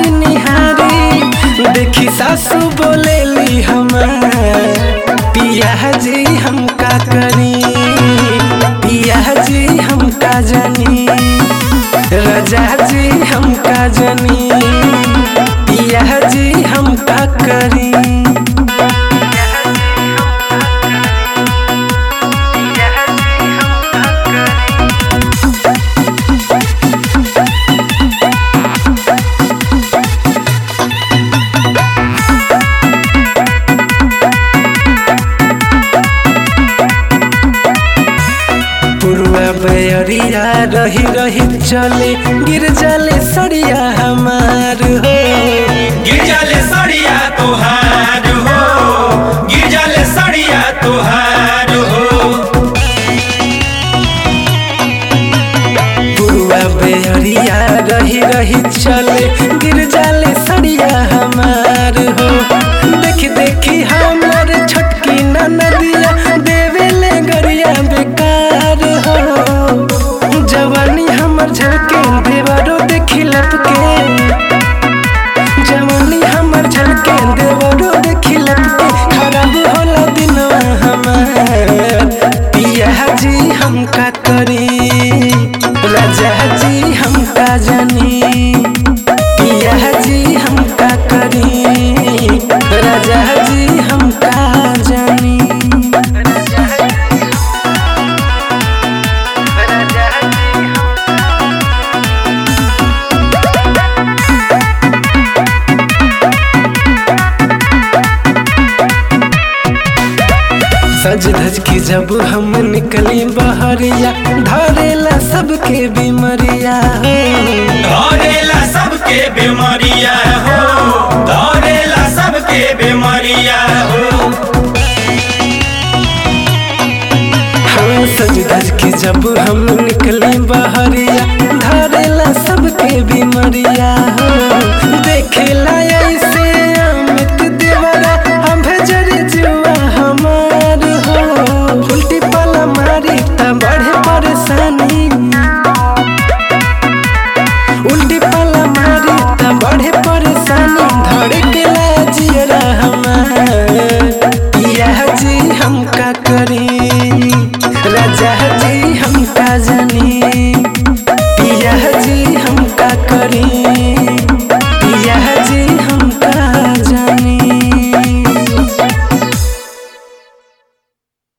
जी निहारी देखी सासू बोलेली हमार पिया जी हम का करी पिया जी हम का जानी रजा जी हम का जानी पिया जी हम का करी पुरुआ बैरिया रही रही चले गिर जाले सड़िया हमार हो गिरजाले सड़िया तोहार हो गिरजाले सड़िया तोहार हो पुरुआ बैरिया रही रही चले गिर जाले सड़िया हमार हो देख देखी हमार छोटकी नदिया देवेले गरिया बेकार हो जवानी हमर झलके देवरो देखी लपके जवानी हमर झलके देवरो देखी लपके खराब होला दिनवा हमार पिया जी हम का करी राजा जी हम का जानी पिया जी हम का करी राजा जी हम का जानी सज धज के जब हम निकली बहरिया धरेला सबके बीमरिया धरेला सबके बीमारिया हो धरेला सबके बीमारिया हो हाँ सज धज के जब हम निकली बहरिया धरेला सबके बीमरिया हो देखेला ऐसे अमित देवरा हम भेजर जुआ हमार हो उल्टी पाला मारी त बढ़े परेशानी उल्टी पाला मारी त बढ़े परेशानी धड़केला जियरा हमार पिया जी हम का करी राजा जी हम का जानी पिया जी हम का करी